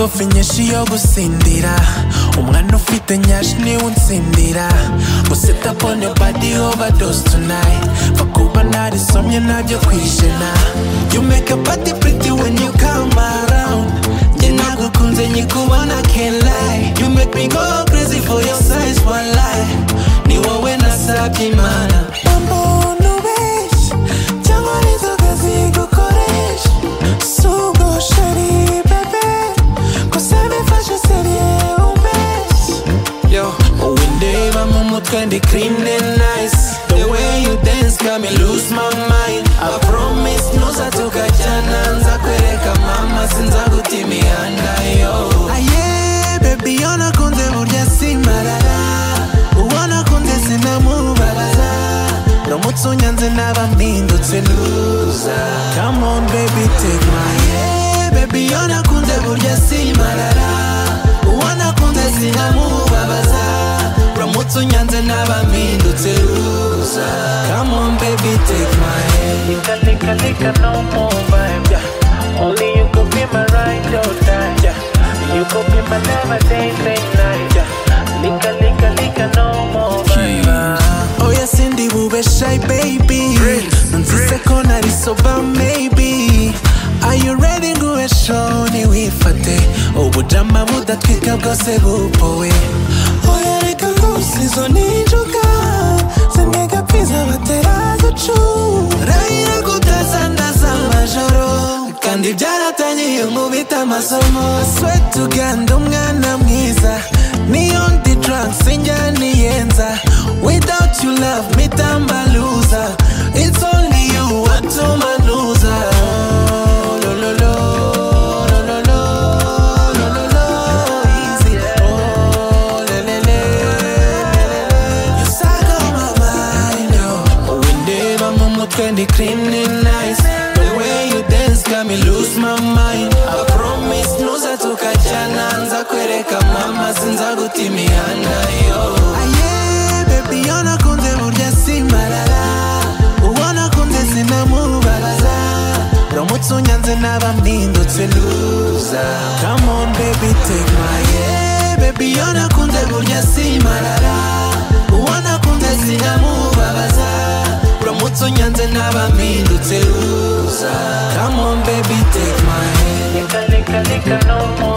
nyinshi yo gutsindira umwana ufite nyashi niwe unsindira gusa tapone badi overdose tonight bakuba narisomye nabyo kwijana you make a party pretty when you come around njye nagukunze nyikubona can't lie you make me go crazy for your size wallahi ni wowe nasabye imana umuntu benshi cyangwa nizo kazi gukoresha si ubwo sheri bebe gusa bifashe seriye umbeshyi yo wowe ndeba mu mutwe ndi clean and nice the way you dance got me lose my mind i promise ntuzatuka cyane nza kwereka mama sinza guta imihanda yo aye baby yo nakunze burya simbarara uwo nakunze sinamubaraza ndamutse unyanze naba mpindutse luza come on baby take my hand baby yo nakunze burya simbarara uwo nakunze sinamubabaza uramutse unyanze naba mpindutse luza come on baby take my hand Lika, lika, no more vibe. Yeah. Only you could be my ride or die. Yeah. You could be my never day, day, night. Yeah. Lika, lika, lika, no more vibe. oya sindi bube shy baby nzize ko nari soba maybe are you ready nguhe show ntiwifate ubujama budatwika bwose bupowe oya reka ngusi izo ni injoka zimwe gapfiza batera zicu rayira kutazandaza amajoro kandi byaratangiye nkubita amasomo swetu uganda umwana mwiza niyo ndi drunk sinjaniyenza without you love mitamba loser it's only you watumanuza Oh, lo, lo, lo, lo, lo, lo, lo, lo, lo, easy. Oh, le, le, le, le, le, le. You suck on my mind, yo. Windeba mu mutwe ndi cleaning nice The way you dance got me lose my mind I promise ntuzatuka cyana nza kwereka mama sinza guta imihanda yo Aye, baby yo nakunze burya simbarara ubona kunze sinamubaraza uramutse unyanze naba mpindutse luza come on baby take my hand baby yo nakunze burya simbarara ubona kunze sinamubabaza uramutse unyanze naba mpindutse luza come on baby take my hand Lika, lika, lika, no more